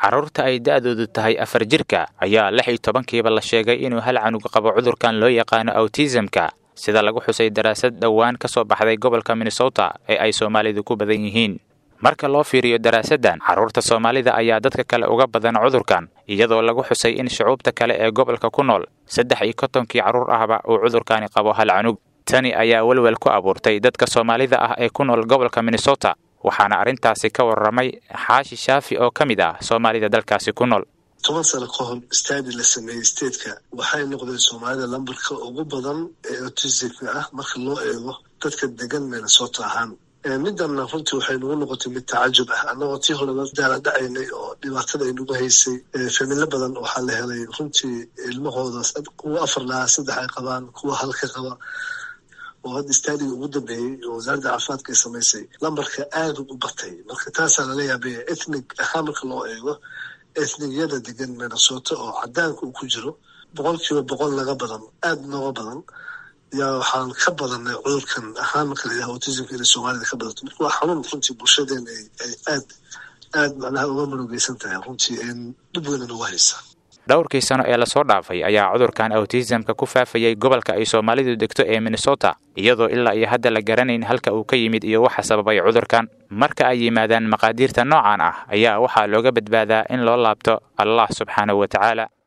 carruurta ay da'doodu tahay afar jirka ayaa lix iyo tobankiiba la sheegay inuu hal canug qabo cudurkan loo yaqaano awtisamka sida lagu xusay daraasad dhowaan ka soo baxday gobolka minnesota ee ay soomaalidu ku badan yihiin marka loo fiiriyo daraasaddan carruurta soomaalida ayaa dadka kale uga badan cudurkan iyadoo lagu xusay in shucuubta kale ee gobolka ku nool saddex iyo kontonkii carruur ahba uu cudurkani qabo hal canug tani ayaa welwel ku abuurtay dadka soomaalida ah ee ku nool gobolka minnesota waxaana arrintaasi ka warramay xaashi shaafi oo ka mid ah soomaalida dalkaasi ku nool toban sano ka hor stadi la sameeyey stateka waxay noqdeen soomaalida lambarka ugu badan ee autismka ah marka loo eego dadka degan minnesota ahaan middanna runtii waxay nagu noqotay mid tacajub ah annagoo tii hore la daaladhacaynay oo dhibaatada ay nagu haysay familo badan waxaa la helay runtii ilmahooda kuwa afar lahaa saddex ay qabaan kuwa halka qaba oo hadda staadiga ugu dambeeyey oo wasaaradda caafimaadka ay samaysay lambarka aada u batay marka taasaa lala yaabaya ethnig ahaan marka loo eego ethnigiyada degan minnesota oo cadaanka uu ku jiro boqol kiiba boqol naga badan aada nooga badan yaa waxaan ka badanay cudurkan ahaan marka la yidhaha autismka inay soomaalida ka badato marka waa xanuun runtii bulshadeena ay aad aad macnaha uga murugeysan tahay runtii dhib weyna nagu haysa dhowrkii sano ee lasoo dhaafay ayaa cudurkan awtisamka ku faafayay gobolka ay soomaalidu degto ee minnesota iyadoo ilaa iyo hadda la garanayn halka uu ka yimid iyo waxa sababay cudurkan marka ay yimaadaan maqaadiirta noocan ah ayaa waxaa looga badbaadaa in loo laabto allah subxaanahu wa tacaala